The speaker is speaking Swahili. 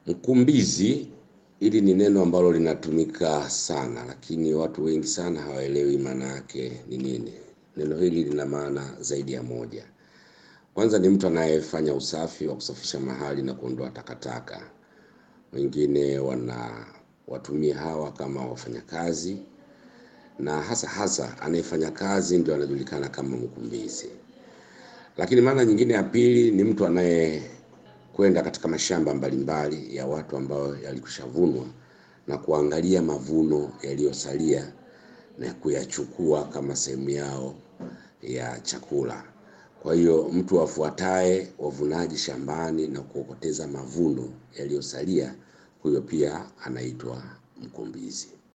Mkumbizi, hili ni neno ambalo linatumika sana, lakini watu wengi sana hawaelewi maana yake ni nini. Neno hili lina maana zaidi ya moja. Kwanza ni mtu anayefanya usafi wa kusafisha mahali na kuondoa takataka. Wengine wana watumia hawa kama wafanyakazi, na hasa hasa anayefanya kazi ndio anajulikana kama mkumbizi. Lakini maana nyingine ya pili ni mtu anayekwenda katika mashamba mbalimbali ya watu ambao yalikwishavunwa na kuangalia mavuno yaliyosalia na kuyachukua kama sehemu yao ya chakula. Kwa hiyo mtu afuataye wavunaji shambani na kuokoteza mavuno yaliyosalia, huyo pia anaitwa mkumbizi.